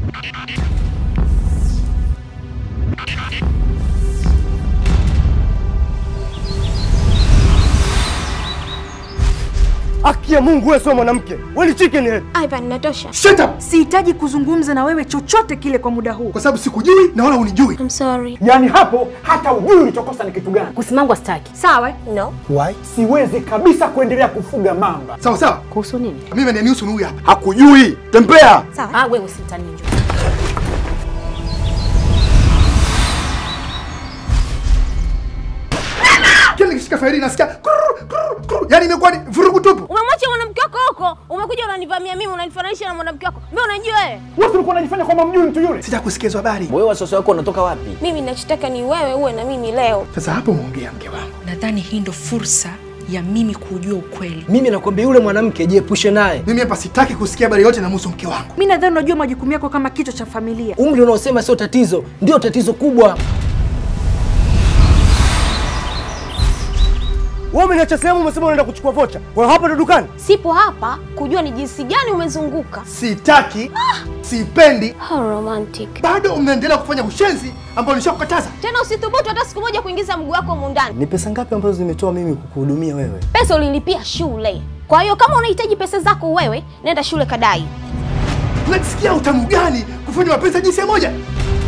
Haki ya Mungu, wewe sio mwanamke, wewe ni chicken head. Ivan, natosha. Shut up! Sihitaji kuzungumza na wewe chochote kile kwa muda huu. Kwa sababu sikujui na wala unijui. I'm sorry. Yaani hapo hata ujui ulichokosa ni kitu gani. Kusimangwa staki. Sawa? eh? No. Why? Siwezi kabisa kuendelea kufuga mamba. Sawa sawa. Kuhusu nini? Mimi ananihusu ni huyu hapa. Hakujui, tembea. Sawa. Ah, wewe usitanie njoo. Kila nikishika faili nasikia kurr, kurr, kurr. Yaani imekuwa ni vurugu tupu. Umemwacha mwanamke wako huko, umekuja unanivamia mimi, unanifananisha na mwanamke wako. Mimi unajua wewe? Wewe ulikuwa unajifanya kwamba mjui mtu yule. Sijakusikia hizo habari. Wewe wasiwasi wako unatoka wapi? Mimi nachotaka ni wewe uwe na mimi leo. Sasa hapo umeongea mke wangu. Nadhani hii ndo fursa ya mimi kujua ukweli. Mimi nakwambia yule mwanamke jiepushe naye. Mimi hapa sitaki kusikia habari yote inamhusu mke wangu. Mi nadhani unajua majukumu yako kama kichwa cha familia. Umri unaosema sio tatizo, ndio tatizo kubwa. Wewe umeniacha sehemu, umesema unaenda kuchukua vocha. Kwa hiyo hapa ndo dukani. Sipo hapa kujua ni jinsi gani umezunguka. Sitaki, sipendi. How romantic. Bado mnaendelea kufanya ushenzi ambao nishakukataza. Tena usithubutu hata siku moja kuingiza mguu wako humu ndani. Ni pesa ngapi ambazo nimetoa mimi kukuhudumia wewe? Pesa ulilipia shule. Kwa hiyo kama unahitaji pesa zako wewe, nenda shule kadai. Unajisikia utamu gani kufanya mapenzi ya jinsia moja?